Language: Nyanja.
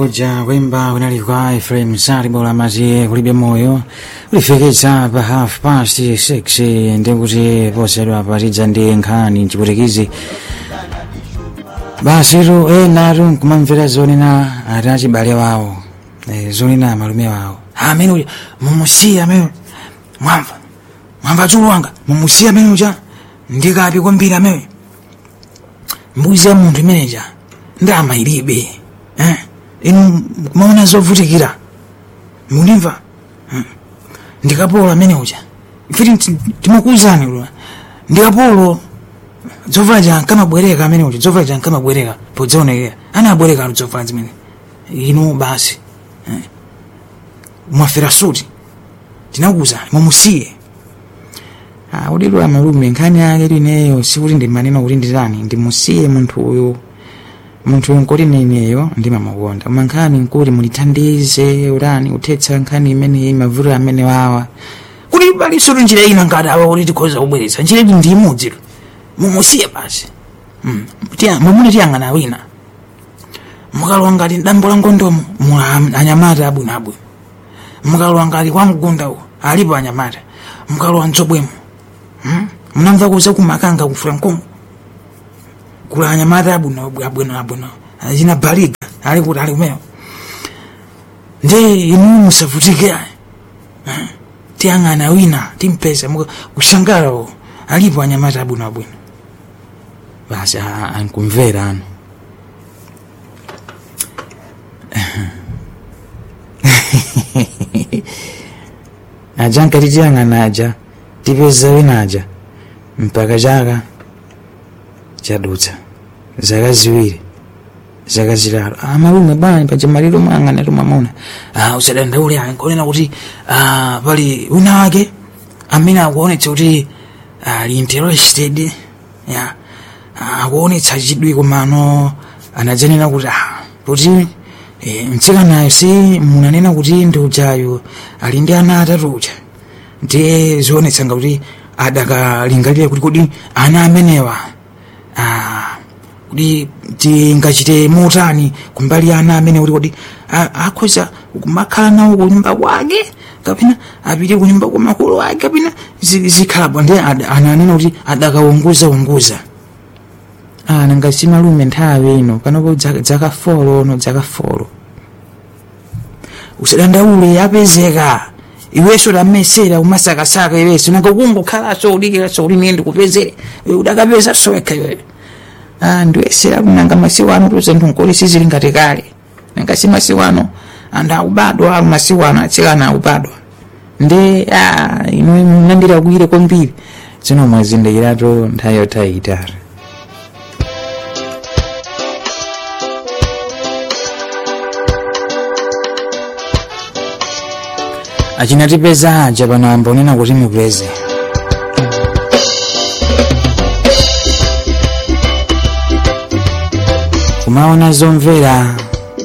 uja wimba unalikwa Ephraim Saribo la mazie kulibe moyo ulifekeza pa half past 6 ndikuti posedwa patidza ndi nkhani mchiputikizi basitu enatu nkumamvera zonena ati achibale wawo eh, zonena amalume wawo amene uja mumusiya amene mwamva mwamva dzulu wanga mumusiya amene uja ndikapi kwambiri amene mbuzi ya munthu imeneja ndama ilibe eh? inu kumaona zovutikira munimva Hmm. ndikapolo amene uja ifiti timakuwuzani lwa ndikapolo zovala jankamabwereka amene uja zovala jankamabwereka podzaonekera anabwereka alo zovala zimene inu basi eh. mwafera suti tinakuwuzani mumusiye Ah, udidwa malume nkhani yake lineyo sikuti ndimanena kuti nditani ndimusiye munthu uyu munthu uyu nkuti neneyo ndimamukonda koma nkhani nkuti mulithandize urani uthetsa nkhani imeneyi mavuto amene wawa kuti paliso njira ina ngati awa kuti tikhoza kubweretsa njira iti ndi imodzi mumusiye basi Mm. Tiya- mumune tiyang'ana wina mukalowa ngati dambo la ngondomo mula anyamata abwinoabwino mukalowa ngati kwa mgunda uwo alipo anyamata mukalowa mtsobwemo Hmm? munamva kuza kumakanga kufura nkongo kula anyamata abwino abwino abwino achina baliga ali kuti ali kumeo ndi inu musavutike ayi Eh? tiyang'ana wina timpesa kushangala uwo alipo anyamata abwino abwino basi a- ankumvera ano aja nkati tiyang'ana aja tipeza wina aja mpaka chaka chadutsa zaka ziwiri zaka zitatu amalume bwana paja maliro mwang'ana tumamuna usadandaule ankonena kuti ah, pali wina wake amene akuonetsa kuti ali interested ya ah, akuonetsa chidwi komano anadzenena kuti ah, kuti eh, mtsikanayo si munanena kuti ndi ujayo ali ndi ana atatu uja ndiye zionetsanga kuti adakalingalira kuti kodi ana amenewa ah, kuti tingachite motani kumbali ana amene kuti kodi a- akhoza kumakhala nawo kunyumba kwake kapena apite kunyumba kwa makolo ake kapena zi- zikhalabwa ndiye ad- ananena kuti adakaunguza unguza ah, nanga simalume nthawi ino panopo dzaka dzaka folo no dzaka folo usadandaule apezeka iweso lamesera umasakasaka iweso nanga kungokhalaso udikiraso uli niyende kupezere Iwe udakapeza sowekha iweyo ah, ndiwesera kunanga masiku ano tuze nthunkhuli sizili ngati kale nanga si masiku ano anthu akubadwa ali masiku ano atsikana akubadwa ndi ah, ino mnandira kuire kwambiri zino mwazindikiratu nthawi yotayitali achinatipeza aja pano ambonena kuti mupeze kumaona zomvera